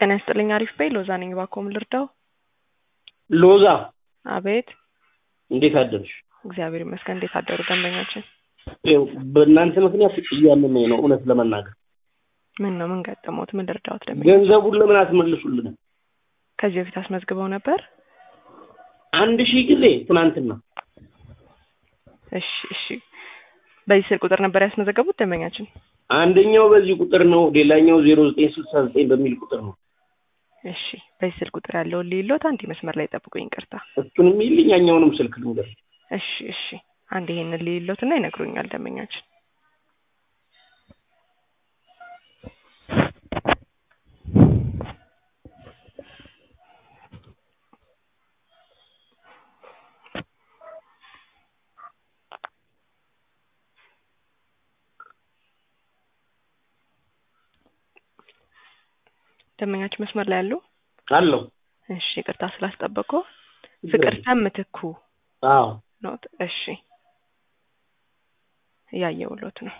ጤና ይስጥልኝ አሪፍ በይ ሎዛ ነኝ እባክዎ ምን ልርዳው ሎዛ አቤት እንዴት አደርሽ? እግዚአብሔር ይመስገን እንዴት አደሩ ደንበኛችን ይኸው በእናንተ ምክንያት እያመመኝ ነው እውነት ለመናገር ምን ነው ምን ገጠመዎት ምን ልርዳዎት ደንበኛ ገንዘቡን ለምን አትመልሱልንም? ከዚህ በፊት አስመዝግበው ነበር አንድ ሺህ ጊዜ ትናንትና እሺ እሺ በዚህ ስልክ ቁጥር ነበር ያስመዘገቡት ደንበኛችን አንደኛው በዚህ ቁጥር ነው ሌላኛው ዜሮ ዘጠኝ ስልሳ ዘጠኝ በሚል ቁጥር ነው እሺ በዚህ ስልክ ቁጥር ያለውን ሊሎት አንድ መስመር ላይ ጠብቁኝ ይቅርታ እሱንም ይልኝ ያኛውንም ስልክ ልንገር እሺ እሺ አንድ ይሄንን ሊሎት እና ይነግሩኛል ደንበኛችን ደንበኛችን መስመር ላይ ያሉ አለው እሺ ይቅርታ ስላስጠበቁ ፍቅርተ ምትኩ አዎ ኖት እሺ እያየሁሎት ነው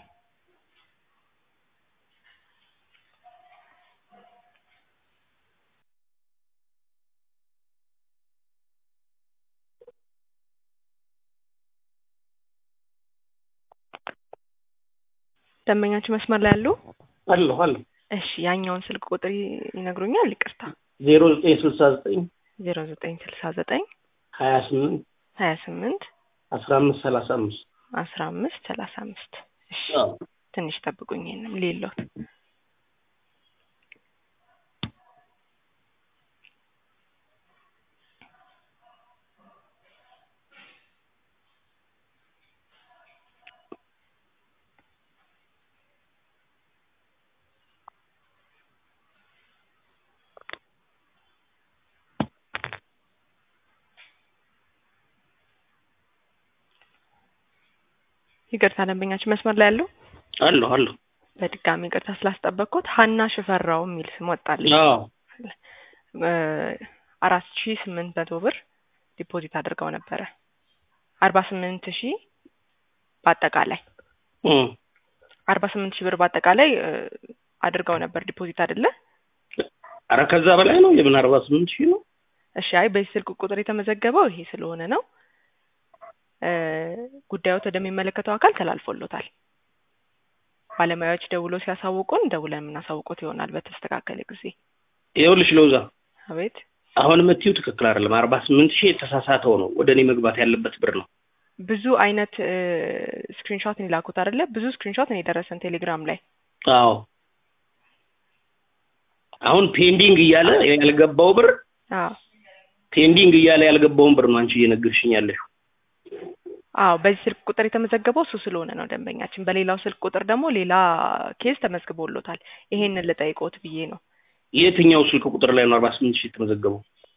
ደንበኛችን መስመር ላይ ያሉ አለሁ አለሁ እሺ ያኛውን ስልክ ቁጥር ይነግሩኛል ይቅርታ ዜሮ ዘጠኝ ስልሳ ዘጠኝ ዜሮ ዘጠኝ ስልሳ ዘጠኝ ሀያ ስምንት ሀያ ስምንት አስራ አምስት ሰላሳ አምስት አስራ አምስት ሰላሳ አምስት እሺ አዎ ትንሽ ጠብቁኝ ይሄንም ሌሎት ይቅርታ ደንበኛችን መስመር ላይ ያሉ አለሁ አለሁ በድጋሚ ይቅርታ ስላስጠበቅኩት ሀና ሽፈራው የሚል ስም ወጣልኝ አዎ አራት ሺ ስምንት መቶ ብር ዲፖዚት አድርገው ነበረ አርባ ስምንት ሺህ በአጠቃላይ እም አርባ ስምንት ሺህ ብር በአጠቃላይ እ አድርገው ነበር ዲፖዚት አይደለ ኧረ ከዛ በላይ ነው የምን አርባ ስምንት ሺህ ነው እሺ አይ በዚህ ስልክ ቁጥር የተመዘገበው ይሄ ስለሆነ ነው እ ጉዳዮት ወደሚመለከተው አካል ተላልፎሎታል ባለሙያዎች ደውሎ ሲያሳውቁን ደውለን የምናሳውቁት ይሆናል በተስተካከለ ጊዜ ይኸውልሽ ሎዛ አቤት አሁን የምትይው ትክክል አይደለም አርባ ስምንት ሺህ የተሳሳተው ነው ወደ እኔ መግባት ያለበት ብር ነው ብዙ አይነት ስክሪንሾት ነው የላኩት አይደለ ብዙ ስክሪንሾት ነው የደረሰን ቴሌግራም ላይ አዎ አሁን ፔንዲንግ እያለ ያልገባው ብር አዎ ፔንዲንግ እያለ ያልገባውን ብር ነው አንቺ እየነገርሽኝ ያለሽው አዎ በዚህ ስልክ ቁጥር የተመዘገበው እሱ ስለሆነ ነው ደንበኛችን በሌላው ስልክ ቁጥር ደግሞ ሌላ ኬዝ ተመዝግቦሎታል ይሄንን ልጠይቆት ብዬ ነው የትኛው ስልክ ቁጥር ላይ ነው አርባ ስምንት ሺህ የተመዘገበው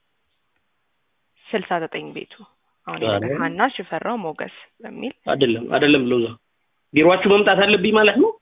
ስልሳ ዘጠኝ ቤቱ አሁን ኧረ። የነገር ሀና ሽፈራው ሞገስ በሚል አይደለም አይደለም ሎዛ ቢሮአችሁ መምጣት አለብኝ ማለት ነው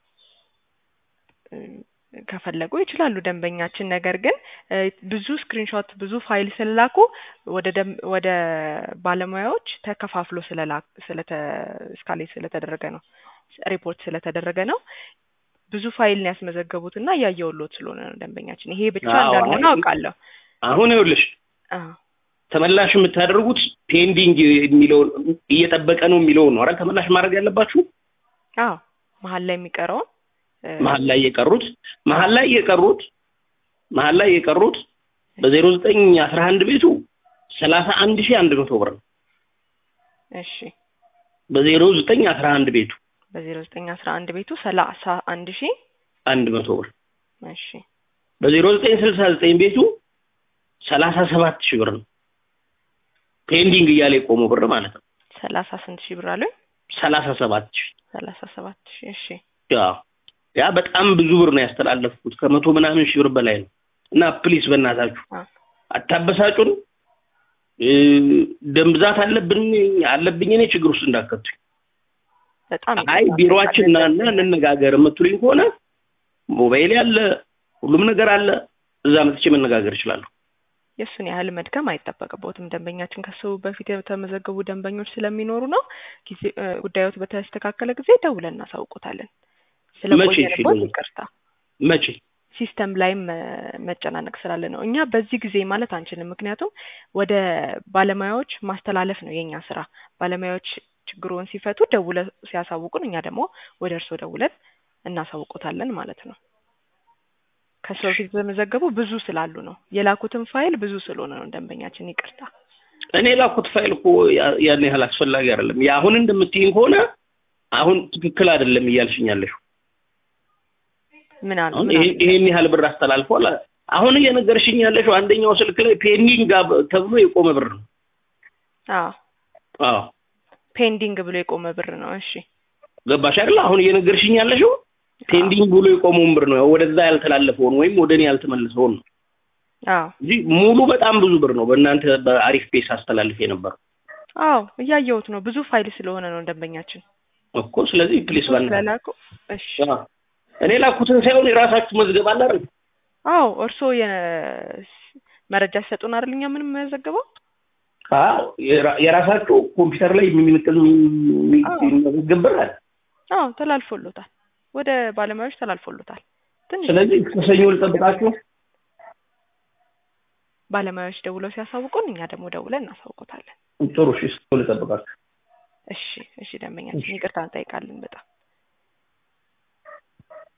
እ ከፈለጉ ይችላሉ ደንበኛችን ነገር ግን እ ብዙ ስክሪንሾት ብዙ ፋይል ስለላኩ ወደ ደም ወደ ባለሙያዎች ተከፋፍሎ ስለላ ስለተ እስካሌት ስለተደረገ ነው ሪፖርት ስለተደረገ ነው ብዙ ፋይል ነው ያስመዘገቡት እና እያየሁሎት ስለሆነ ነው ደንበኛችን ይሄ ብቻ አዎ፣ እንዳልሆነ አይ- አውቃለሁ አሁን ይኸውልሽ አዎ ተመላሽ የምታደርጉት ፔንዲንግ የሚለውን እየጠበቀ ነው የሚለውን ነው አይደል ተመላሽ ማድረግ ያለባችሁ አዎ መሀል ላይ የሚቀረውን እ መሀል ላይ የቀሩት መሀል ላይ የቀሩት መሀል ላይ የቀሩት በዜሮ ዘጠኝ አስራ አንድ ቤቱ ሰላሳ አንድ ሺህ አንድ መቶ ብር ነው እሺ በዜሮ ዘጠኝ አስራ አንድ ቤቱ በዜሮ ዘጠኝ አስራ አንድ ቤቱ ሰላሳ አንድ ሺህ አንድ መቶ ብር እሺ በዜሮ ዘጠኝ ስልሳ ዘጠኝ ቤቱ ሰላሳ ሰባት ሺህ ብር ነው ፔንዲንግ እያለ የቆመው ብር ማለት ነው ሰላሳ ስንት ሺህ ብር አሉኝ ሰላሳ ሰባት ሺህ ሰላሳ ሰባት ሺህ እሺ ያ ያ በጣም ብዙ ብር ነው ያስተላለፍኩት ከመቶ ምናምን ሺህ ብር በላይ ነው እና ፕሊስ በእናታችሁ አ አታበሳጩን እ ደም ብዛት አለብን አለብኝ እኔ ችግር ውስጥ እንዳከቱኝ በጣም አይ ይቅርታ። ቢሮአችን ና እና እንነጋገር የምትሉኝ ከሆነ ሞባይል ያለ ሁሉም ነገር አለ እዛ መጥቼ መነጋገር እችላለሁ የእሱን ያህል መድከም አይጠበቅቦትም። ደንበኛችን ከሱ በፊት የተመዘገቡ ደንበኞች ስለሚኖሩ ነው። ጊዜ እ ጉዳዮት በተስተካከለ ጊዜ ደውለን እናሳውቆታለን። መቼ ስለቆየንቦት ይችላል? ይቅርታ። መቼ ሲስተም ላይም እ፣ መጨናነቅ ስላለ ነው። እኛ በዚህ ጊዜ ማለት አንችልም፣ ምክንያቱም ወደ ባለሙያዎች ማስተላለፍ ነው የኛ ስራ። ባለሙያዎች ችግሩን ሲፈቱ ደውለ ሲያሳውቁን፣ እኛ ደግሞ ወደ እርስዎ ደውለን እናሳውቆታለን ማለት ነው። ከሰው በፊት የተመዘገቡ ብዙ ስላሉ ነው። የላኩትን ፋይል ብዙ ስለሆነ ነው። ደንበኛችን ይቅርታ። እኔ ላኩት ፋይል እኮ ያ- ያን ያህል አስፈላጊ አይደለም። የአሁን እንደምትይኝ ከሆነ አሁን ትክክል አይደለም እያልሽኝ ያለሽው ምን አሉ አሁን ምን ይሄ- አሉ? ይሄን ያህል ብር አስተላልፏል። አሁን እየነገርሽኝ ያለሽው አንደኛው ስልክ ላይ ፔንዲንግ ጋብ- ተብሎ የቆመ ብር ነው። አዎ አዎ ፔንዲንግ ብሎ የቆመ ብር ነው። እሺ ገባሽ አይደል? አሁን እየነገርሽኝ ያለሽው ፔንዲንግ ብሎ የቆመውን ብር ነው፣ ወደዛ ያልተላለፈውን ወይም ወደ እኔ ያልተመለሰውን ነው አዎ እንጂ ሙሉ በጣም ብዙ ብር ነው በእናንተ በአሪፍ ፔስ አስተላልፍ የነበረው አዎ እያየሁት ነው። ብዙ ፋይል ስለሆነ ነው ደንበኛችን እኮ። ስለዚህ ፕሊስ ባና ስለላኩ። እሺ እኔ ላኩትን ሳይሆን የራሳችሁ መዝገብ አለ አይደል? አዎ እርስዎ የ- መረጃ ሲሰጡን አይደል እኛ ምንም የምንመዘግበው? አዎ የራ- የራሳችሁ ኮምፒውተር ላይ የሚመጥን አዎ። የሚመዘገብ ብር አለ። አዎ ተላልፎሎታል፣ ወደ ባለሙያዎች ተላልፎሎታል። ትንሽ ስለዚህ ከሰኞ ልጠብቃችሁ። ባለሙያዎች ደውለው ሲያሳውቁን እኛ ደግሞ ደውለን እናሳውቆታለን። ጥሩ እሺ፣ ሰኞ ልጠብቃችሁ። እሺ እሺ ደንበኛችን ይቅርታ እንጠይቃለን በጣም